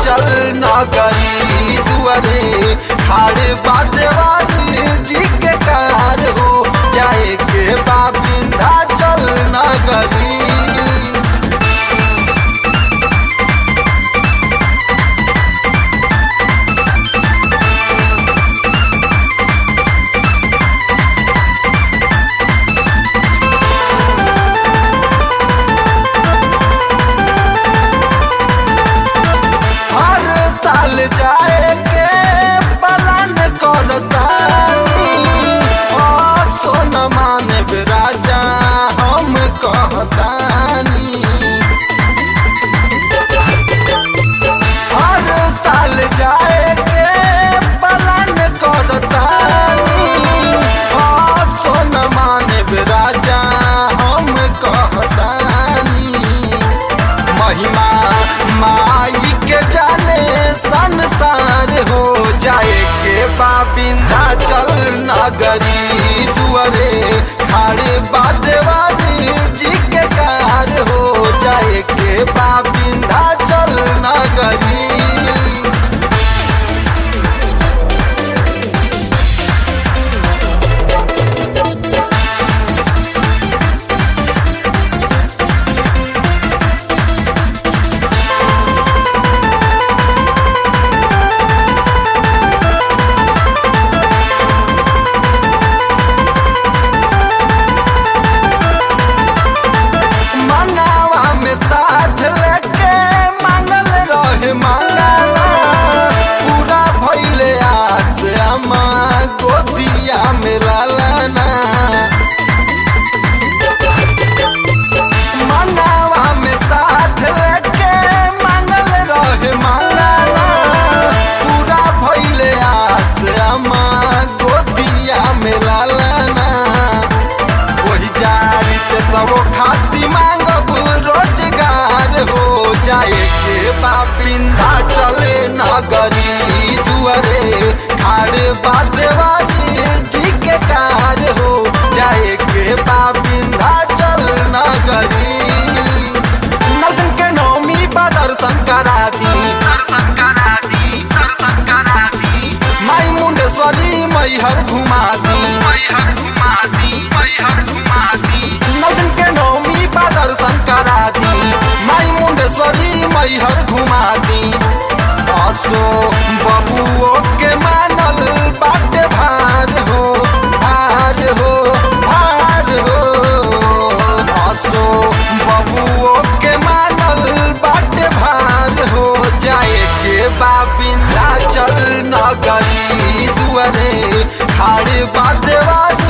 चल नगरी दुआरे खाड़ बादेवारी जी के कार हो जाए के बा बिंधा चल नगरी हर साल जाए के पलन करतानी और सोन माने राजा हम कहतानी हर साल जाए के पलन करतानी और सोन माने राजा हम कहतानी महिमा माई के जाने संसार हो जाए के बाबिंदा चल नगरी दुआरे खाड़े बादेवारी जी के कार हो जाए के बाबिंदा चल नगरी मंगावा में साथ लेके मांगल रहे मंगावा पूरा भइले आस अमा गोदिया में लालाना मंगावा में साथ लेके मांगल रहे मंगावा पूरा भइले आस अमा गोदिया में लालाना वही जारी से सबो खाती मांगब रोजगार हो जाए के बापिंदा चले नगरी दुआरे खाड़ बादेवारी जी के कार हो जाए के बापिंदा चल नगरी नौतन के नौमी पर दर्शन करा दी माई मुंडेश्वरी मैहर घुमा दी नौतन के नौमी पर दर्शन करा दी माई मुंडेश्वरी मैहर घुमा दी असो बबुओ के मानल बाटे भार हो भार हो भार हो असो बबुओ के मानल बाटे भार हो जाए के बाबिंदा चल नगरी दुआरे खाड़ बादेवा